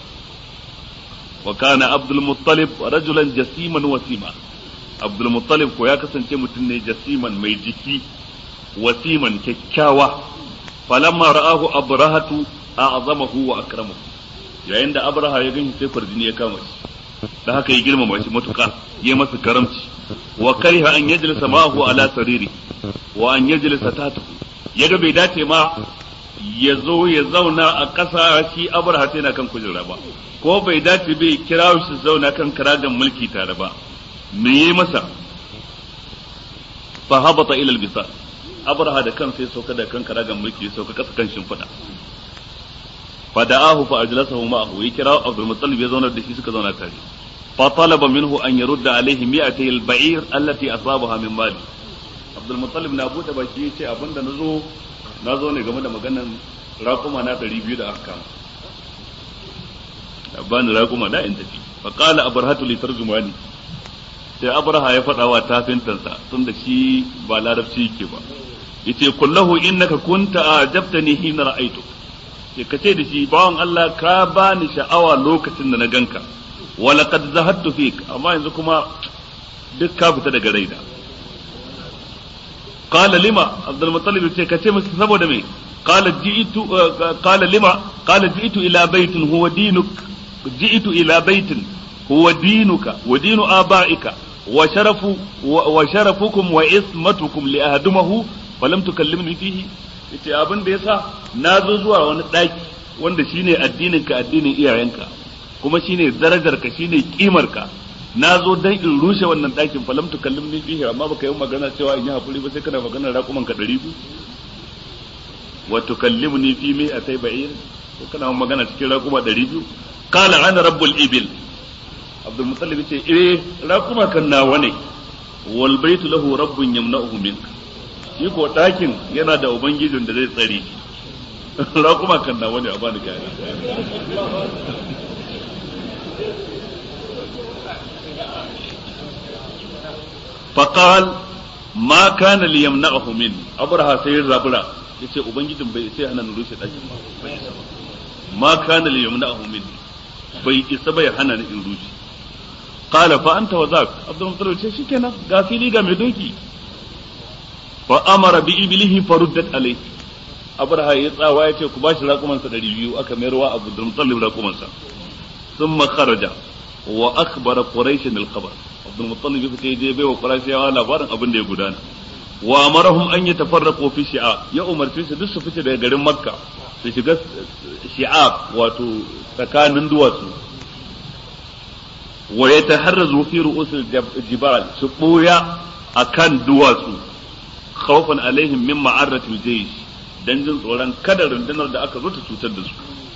wa kana abdul muttalib rajulan jasiman wasima abdul muttalib ko ya kasance mutum ne jasiman mai jiki wasiman kyakkyawa falamma ra'ahu abrahatu a'zamahu wa akramahu yayin da abraha ya ganshi sai farjini ya kama shi da haka ya girmama shi matuƙa ya masa karamci wa kariha an yajlisa ma'ahu ala sariri wa an yajlisa tatahu yaga bai dace ma ya zo ya zauna a ƙasa shi abraha sai na kan kujera ba ko bai dace bai kira shi zauna kan karagan mulki tare ba me yi masa fa habata ila albisa abraha da kansa ya sauka da kan karagan mulki ya sauka kasa kan shimfiɗa fa da'ahu fa ajlasahu ma'ahu ya kira Abdul Muttalib ya zauna da shi suka zauna tare fa talaba minhu an yurda alaihi mi'atay al-ba'ir allati asabaha min mali Abdul Muttalib na bude baki yace abinda nazo nazo ne game da maganan raƙuma na 200 da aka kama bani raƙuma da in tafi fa qala abrahatu li tarjumani sai abraha ya faɗa wa tafintansa tun da shi ba larabci yake ba yace kullahu innaka kunta ajabtani hina ra'aytu sai ka ce da shi bawan Allah ka bani sha'awa lokacin da na ganka wa laqad zahadtu fik amma yanzu kuma duk ka fita daga raina qala lima abdul muttalib ce ka ce masa saboda me qala ji'tu qala lima qala ji'tu ila baitin huwa dinuk ji'tu ila baitin huwa dinuka wa dinu abaika wa sharafu wa sharafukum wa ismatukum li ahdumahu falam tukallimni fihi yace abin da yasa na zo zuwa wani daki wanda shine addinin ka addinin iyayenka kuma shine darajar ka shine kimar ka na zo dan in rushe wannan dakin falam tukallimni fihi amma baka yi magana cewa in yi hakuri ba sai kana magana raƙuman ka 200 wa tukallimni fi mi atai ba'ir ko kana magana cikin raƙuma 200 qala ana rabbul ibil abdul muttalib ce eh raƙuma kan nawa ne wal baitu lahu rabbun yamna'uhu minka shi ko ɗakin yana da ubangijin da zai tsare raƙuma kan nawa ne a bani kaya faqal ma kana li yamna'uhu min abraha sai rabura yace ubangijin bai sai hana rushe ɗakin ba ma kana li yamna'uhu min bai isa bai hana ni in rushe qala fa anta wa zak abdul muttalib ce shikenan ga fili ga mai doki fa amara bi iblihi faruddat alayhi abraha ya tsawa ya ce ku bashi raƙumansa ɗari biyu aka mayarwa abu da mutallib raƙumansa sun kharaja wa akhbara quraish al khabar abdul mutallib ya fita je baiwa qurayshawa labarin abin da ya gudana wa amarahum an yatafarraqu fi shi'a ya umarci su duk su fice daga garin makka su shiga shi'a wato tsakanin duwatsu wa yataharrazu fi ru'usil jibal su boya akan duwatsu khawfan alaihim min ma'arratil jaysh dan jin tsoron kada rundunar da aka zo ta cutar da su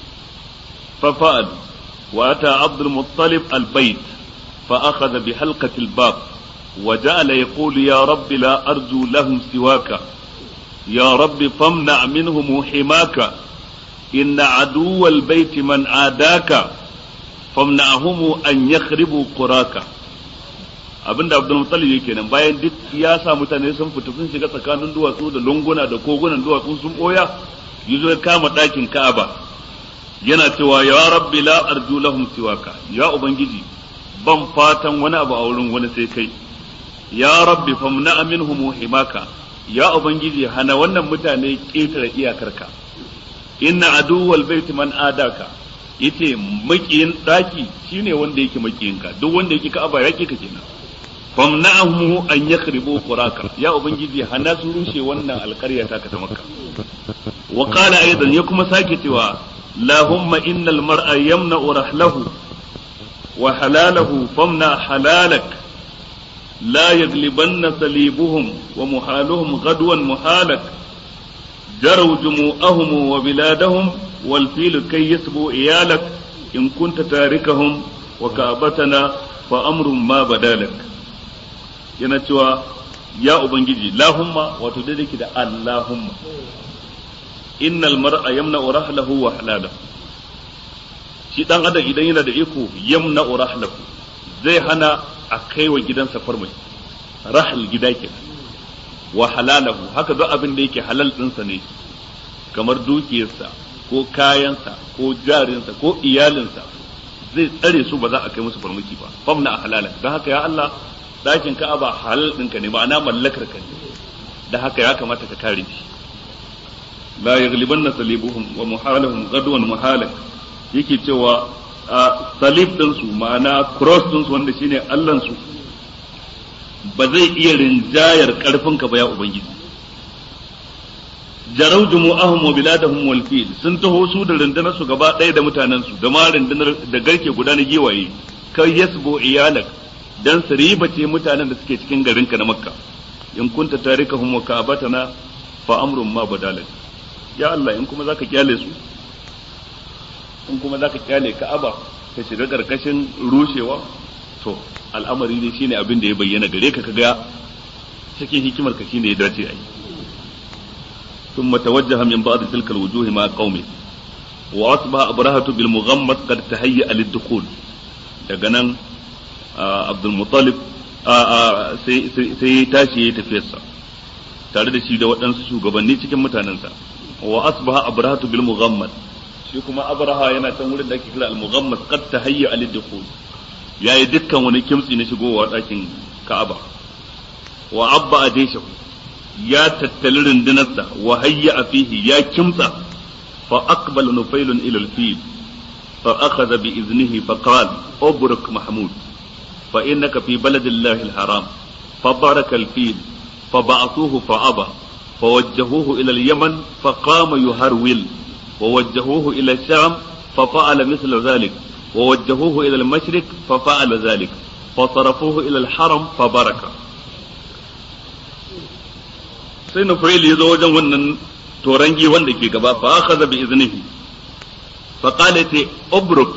fa fa'al wa ata abdul muttalib al bayt fa akhadha bi halqati al bab wa ja'ala yaqulu ya rabbi la arju lahum siwaka ya rabbi famna minhum himaka inna aduwa al bayt man adaka famna'hum an yakhribu quraka abinda Abdul Muttalib yake nan bayan duk ya sa mutane sun fita sun shiga tsakanin duwatsu da lunguna da kogunan duwatsu sun boya yazo ya kama ɗakin Ka'aba yana cewa ya rabbi la arju lahum siwaka ya ubangiji ban fatan wani abu a wurin wani sai kai ya rabbi famna minhum himaka ya ubangiji hana wannan mutane ƙetare iyakarka inna aduwal baiti man adaka yace makiyin daki shine wanda yake makiyinka duk wanda yake Ka'aba yake ka kenan famna'ahu an yakhribu quraka ya ubangiji hana su rushe wannan alƙarya ta ta makka wa qala aidan ya kuma sake cewa lahumma innal mar'a yamna'u rahlahu wa halalahu famna halalak la yaglibanna salibuhum wa muhaluhum gadwan muhalak جروا جموعهم وبلادهم والفيل كي يسبوا إيالك إن كنت تاركهم وكعبتنا فأمر ما بدالك yana cewa ya ubangiji lahumma wato daidai ki da allahumma innal mar'a yamna rahlahu wa halalahu shi dan adam idan yana da iko yamna rahlahu zai hana a kai wa gidansa farmai rahal gida ke wa halalahu haka duk abin da yake halal dinsa ne kamar dukiyarsa ko kayansa ko jarinsa ko iyalinsa zai tsare su ba za a kai musu farmaki ba famna halala don haka ya Allah dakin ka'aba halal ɗinka ne ma'ana mallakar ka ne da haka ya kamata ka kare shi la yaghlibanna salibuhum wa muhalahum gadwan muhalak yake cewa a salib din su ma'ana cross din su wanda shine Allah su ba zai iya rinjayar karfin ka ba ya ubangiji jarau jumu'ahum wa biladahum wal fil sun taho su da rundunar su gaba ɗaya da mutanen su da ma rundunar da garke guda na giwaye kai yasbo iyalak dan su ribace mutanen da suke cikin garinka na makka in kunta tarikahum wa ka'batana fa amrun ma badalak ya Allah in kuma zaka kyale su in kuma zaka kyale ka'aba ta shiga karkashin rushewa to al'amari ne shine abin da ya bayyana gare ka kaga cikin hikimar ka shine ya dace ai ثم توجه من بعض تلك الوجوه مع قومه وأصبح أبرهة بالمغمس قد تهيأ للدخول daga nan Abdul Muttalib sai tashi ya tafiyarsa tare da shi da waɗansu shugabanni cikin mutanensa wa asbaha abrahatu bil mughammad shi kuma abraha yana can wurin da ake kira al mughammad qad tahayya al dukhul yayi dukkan wani kimtsi na shigowa ɗakin Ka'aba wa abba adeshahu ya tattali rundunarsa wa hayya fihi ya kimtsa fa aqbala nufailun ila al fil fa akhadha bi iznihi fa qala ubruk mahmud fa innaka fi baladillahi al haram fa baraka al fil fa ba'athuhu fa aba فوجهوه إلى اليمن فقام يهرول ووجهوه إلى الشام ففعل مثل ذلك ووجهوه إلى المشرق ففعل ذلك فصرفوه إلى الحرم فبرك sai Nufail ya zo wajen wannan torangi wanda ke gaba fa akhadha bi iznihi fa qala ta ubruk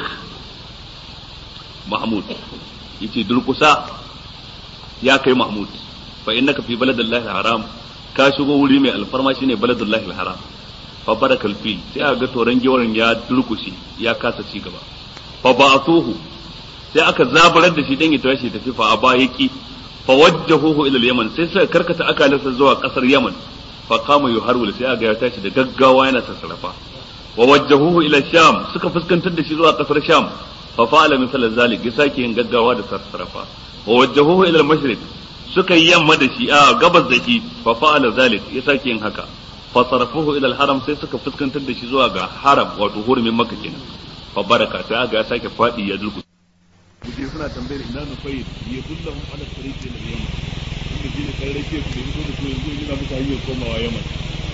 Mahmud yace durkusa ya kai Mahmud fa innaka fi baladillahi haram ka shigo wuri mai alfarma shine baladullahi haram fa barakal fil sai aka ga toran gewarin ya durkushe ya kasa ci gaba fa ba'athuhu sai aka zabarar da shi dan ya tashi tafi fa aba yaki fa wajjahuhu ila al-yaman sai suka karkata akalarsa zuwa kasar yaman fa qama yuharwil sai aka ya tashi da gaggawa yana sassarafa wa wajjahuhu ila sham suka fuskantar da shi zuwa kasar sham fa fa'ala misal zalik ya sake yin gaggawa da sassarafa wa wajjahuhu ila al-mashriq suka yi yamma da shi a gabas da shi fa fa'ala zalik ya sake yin haka fa sarafuhu ila al-haram sai suka fuskantar da shi zuwa ga haram wato hurumin makka kenan fa baraka sai aga ya sake fadi ya dulku kuje suna tambayar ina nu fayyid ya dullahum ala tariqi ila yaman inda shine kai rake su da yanzu da su yanzu yana muka hanyar komawa yaman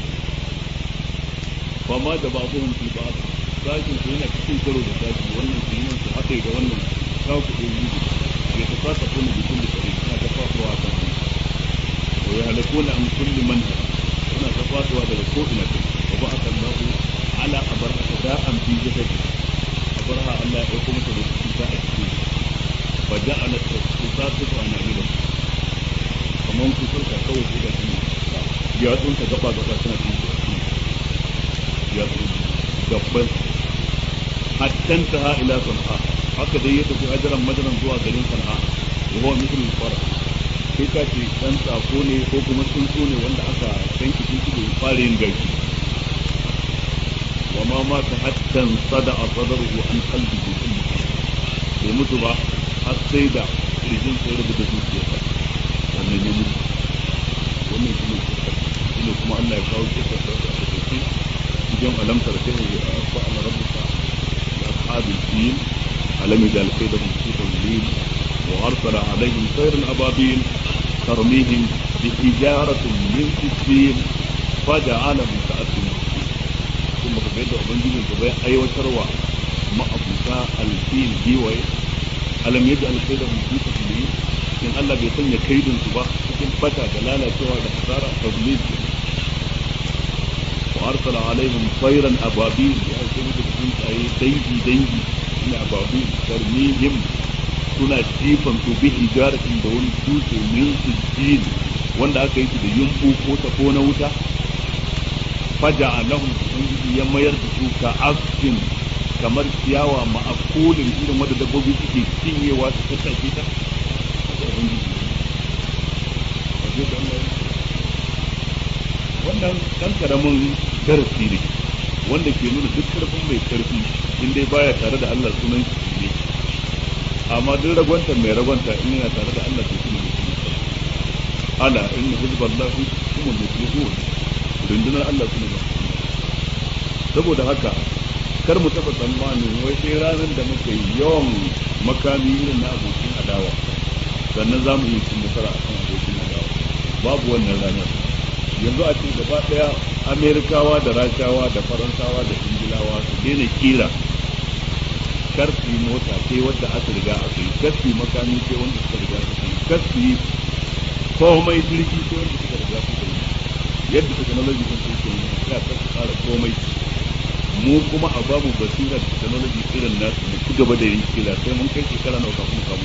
fa ma da babuhum fi ba'd sashin su yana cikin karo da sashi wannan su yi su haɗe da wannan kawo kuɗi yi ya ta fasa kuma da kulli kare suna ta fafawa kan wa ya halakuna an kulli man suna ta fafawa daga ko ina kai wa ba aka Allahu ala abarha da'an fi jasadi abarha Allah ya kuma ta da cuta a cikin fa ja'ala tusatu ana ila kaman ku sauka kawai sai da shi ya tsunta gaba gaba suna cikin ya tsunta gabban hattan ta ila san'a haka dai ya tafi hajaran madaran zuwa garin san'a wa huwa mithlu al-fara sai ka ce dan tsako ne ko kuma tsuntsu ne wanda aka tanki tsuntsu da fara yin gashi wa ma ma ta hattan sada a sadaruhu an qalbi bi kulli bai mutu ba har sai da kirjin sai rubuta zuciyarsa wannan ya mutu wannan shi ne kuma Allah ya kawo kisa da ta ce يوم ألم تر كيف فعل ربك بأصحاب الفيل ألم يجعل كيدهم في تضليل وأرسل عليهم طير أبابيل ترميهم بحجارة من سجيل فجعلهم كأسهم ثم كبيت أبنجي من كبيت أي وشروع ما أبوكا الفيل بيوي ألم يجعل كيدهم في تضليل in Allah bai sanya kaidin su ba cikin bata da lalacewa da hasara tadlil وارسل عليهم طيرا ابابيل يا سيدي تكون اي دنجي دنجي من ابابيل ترميهم suna jifan su bi hijaratin da wani dutse min sujjin wanda aka yi su da yumbu ko ta ko na wuta faja alahum ubangiji ya mayar da su ka asfin kamar ciyawa ma'akulin irin wanda dabbobi suke cinyewa su tattake ta wannan dan karamin darasi ne wanda ke nuna duk karfin mai karfi in dai baya tare da Allah sunan shi ne amma duk ragwanta mai ragwanta in yana tare da Allah to shi ne ala inna hizballahi humul muflihun rundunar Allah su ne saboda haka kar mu taba tsammanin wai sai ranar da muka yi yawan makami irin na abokin adawa sannan za mu yi cin nasara akan abokin adawa babu wannan ranar yanzu a ce gaba daya amerikawa da rashawa da faransawa da ingilawa su daina kira karfi mota sai wadda aka riga aka yi karfi makami sai wanda suka riga suka yi karfi komai jirgi sai wanda suka riga suka yi yadda technology sun suke yi ya ta tsara komai mu kuma a babu basira da technology irin nasu mu ci gaba da yin kila sai mun kai shekara nawa kafin kamu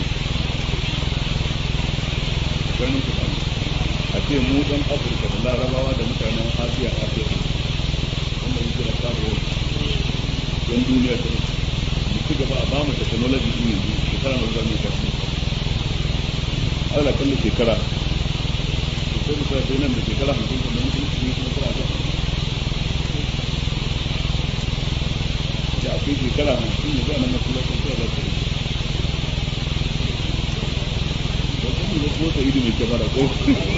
sai mun kamu a ce mu ɗan afirka da larabawa da mutanen asiya a afirka wanda yi kira karo yan duniya ta mu ci gaba a bamu technology din yanzu shekara na zama ta ala kalli shekara sai mu sai nan da shekara hamsin da mun kuma cikin kuma kira ta da akwai shekara hamsin da zai nan masallacin kira da ta yi da ko sai mai kamara ko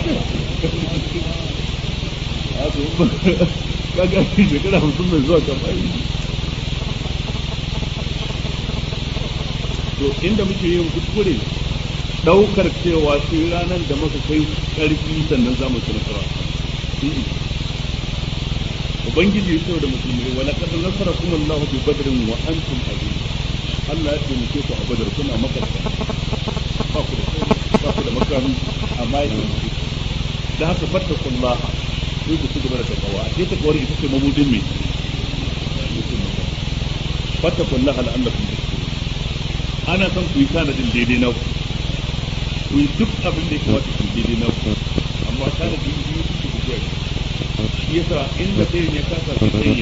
a to kaga shi shekara hamsin mai zuwa kamar to inda muke yin kuskure daukar cewa sai ranar da muka kai karfi sannan za mu ci nasara ubangiji ya ce da musulmi wala kad nasara kuma Allah bi badrin wa antum azim Allah ya taimake ku a badar kuna makarta ba ku da ba ku da makami amma ya taimake da haka fattakullah sai ku ci gaba da takawa a sai takawar ita ce mabudin me fattakullah la'allakum tashkurun ana son ku yi tanadin daidai na ku ku yi duk abin da ya kamata ku daidai na ku amma tanadin biyu ku ku kuwa shi yasa inda ɗayan ya kasa ku tsaye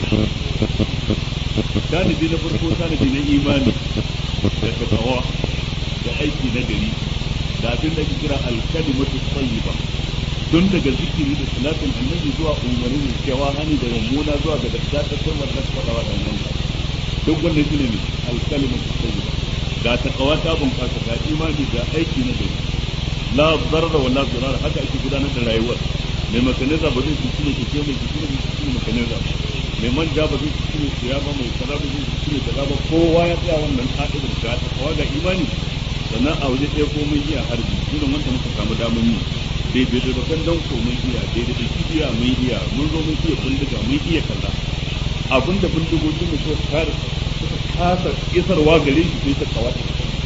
tanadi na farko tanadi na imani da takawa da aiki na gari da abin da ake kira alkalimatu tayyiba tun daga zikiri da salatin annabi zuwa umarni da cewa hani da mummuna zuwa ga daddatar kalmar da faɗa wa ɗan duk wannan shi ne alkalimatu tayyiba ga takawa ta bunƙasa ga imani ga aiki na gari la zarra wa la zirar haka ake gudanar da rayuwar mai makaneza ba zai cuci mai keke mai keke mai cuci mai makaneza ba mai manja ba zai cuci mai siya ba mai kaza ba zai cuci mai kaza ba kowa ya tsaya wannan ka'idar da ta kawa ga imani sannan a waje ɗaya ko mun iya harbi irin wanda muka samu damar yi daidai da bakan dan ko mun iya daidai da kibiya mun iya mun zo mun iya bindiga mun iya kaza abinda bindigogin mu suka kare suka kasa isarwa gare shi sai ta kawata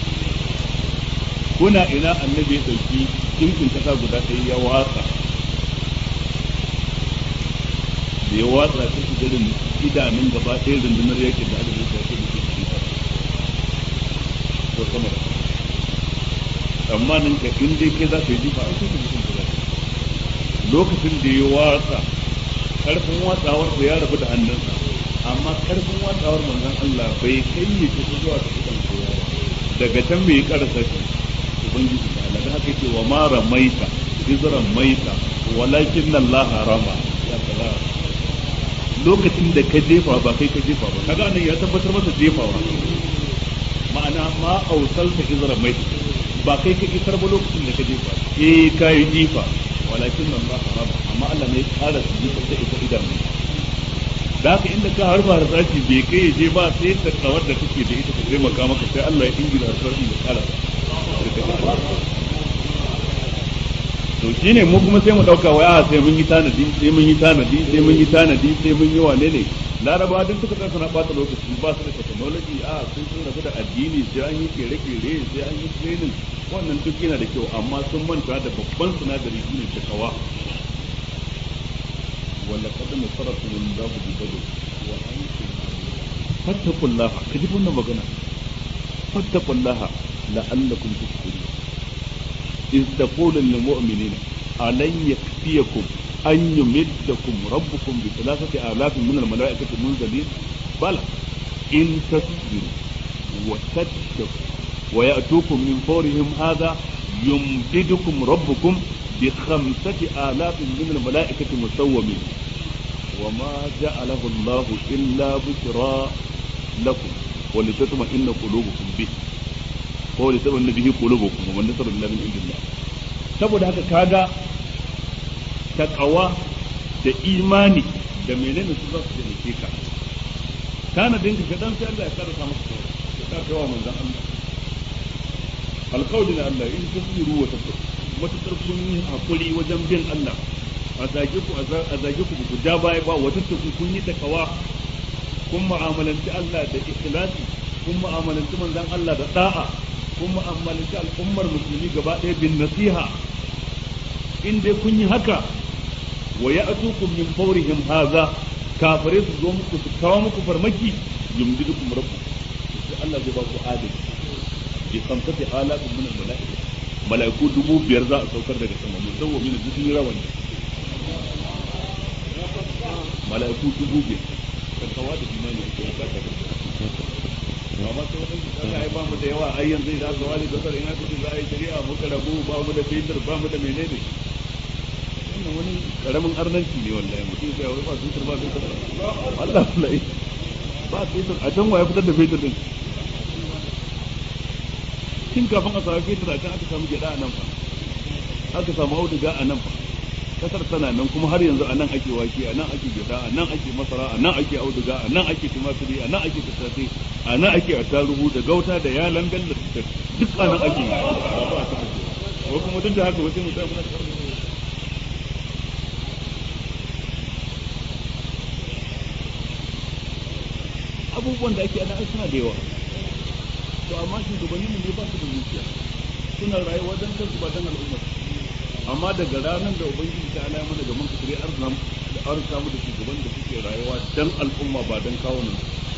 kuna ina annabi ya dauki dinkin kasa guda ɗaya ya watsa da ya watsa ta shi garin idanun gaba ɗaya rundunar yakin da aka zai shafi da shi ko sama da tsammanin ka in dai kai za ka yi jifa a cikin mutum ka lokacin da ya watsa karfin watsawar ya rabu da hannunsa amma karfin watsawar manzon Allah bai kai ne ta zuwa ta kusan kowa daga can bai karasa shi ubangiji ta Allah da haka yake wa ma ramaita izran maita walakin Allah rama ya kala lokacin da ka jefa ba kai ka jefa ba kaga nan ya tabbatar masa jefawa ma'ana ma ausalta izran maita ba kai ka isar ba lokacin da ka jefa eh kai jifa walakin Allah rama amma Allah ne ya kara su jifa da ita idanu da haka inda ka harba harsashi bai kai ya je ba sai ta tsawar da kake da ita ta taimaka maka sai Allah ya ingila harsashi ya kara to shine mu kuma sai mu dauka waya sai mun yi tanadi sai mun yi tanadi sai mun yi tanadi sai mun yi wane ne laraba duk suka tsaya suna bata lokaci ba su da technology a sun sun rabu da addini sai an yi kere-kere sai an yi training wannan duk yana da kyau amma sun manta da babban sinadari shine takawa ولقد نصركم الله ببدر وانتم فاتقوا الله كجب wannan magana فاتقوا الله لعلكم تشكرون إذ تقول للمؤمنين ألن يكفيكم أن يمدكم ربكم بثلاثة آلاف من الملائكة منزلين بلى إن تصبروا وتتقوا ويأتوكم من فورهم هذا يمددكم ربكم بخمسة آلاف من الملائكة مسومين وما جعله الله إلا بشرى لكم ولتطمئن قلوبكم به ولتطمئن به قلوبكم ومن نصر إلا من عند الله saboda haka kaga takawa da imani da menene su za su taimake ka tanadin ka dan sai Allah ya karasa maka ya ka kawo manzon Allah alqawli na Allah in tasbiru wa tattaqu matukar kun yi hakuri wajen bin Allah a zage ku a zage ku ku ja baya ba wata taku kun yi takawa kun mu'amalanci Allah da ikhlasi kun mu'amalanci manzon Allah da da'a kun mu'amalanci al'ummar musulmi gaba ɗaya bin nasiha in dai kun yi haka wa ya'tukum min fawrihim hadha kafare su zo muku su kawo muku farmaki yumdidukum rabbukum sai Allah zai ba ku adalci bi khamsati alatin min al-mala'ika mala'iku dubu biyar za a saukar daga sama musamman min dukkan rawani mala'iku dubu biyar kankawa da imani da ya kasa da amma sai wani Allah ya ba mu da yawa ai yanzu da aka wali gasar ina kace za a yi shari'a muka rabu ba mu da fetur ba mu da menene wannan wani karamin arnanci ne wallahi mutum sai wai ba fetur ba fetur Allah wallahi ba fetur a can waye fitar da fetur din tun kafin a samu fetur a can aka samu gyada a nan fa aka samu auduga a nan fa kasar tana nan kuma har yanzu a nan ake wake a nan ake gyada a nan ake masara a nan ake auduga a nan ake tumaturi a nan ake tattasai a nan ake attaruhu da gauta da yalan bello da duk a nan ake ko kuma duk da haka wasu mutum na abubuwan da ake ana suna da yawa to amma shugabannin ne ba su da zuciya suna rayuwa don kansu ba don al'ummar amma daga ranar da ubangiji ta alama daga man kasare arzam da arzuta mu da shugaban da suke rayuwa dan al'umma ba dan kawo nan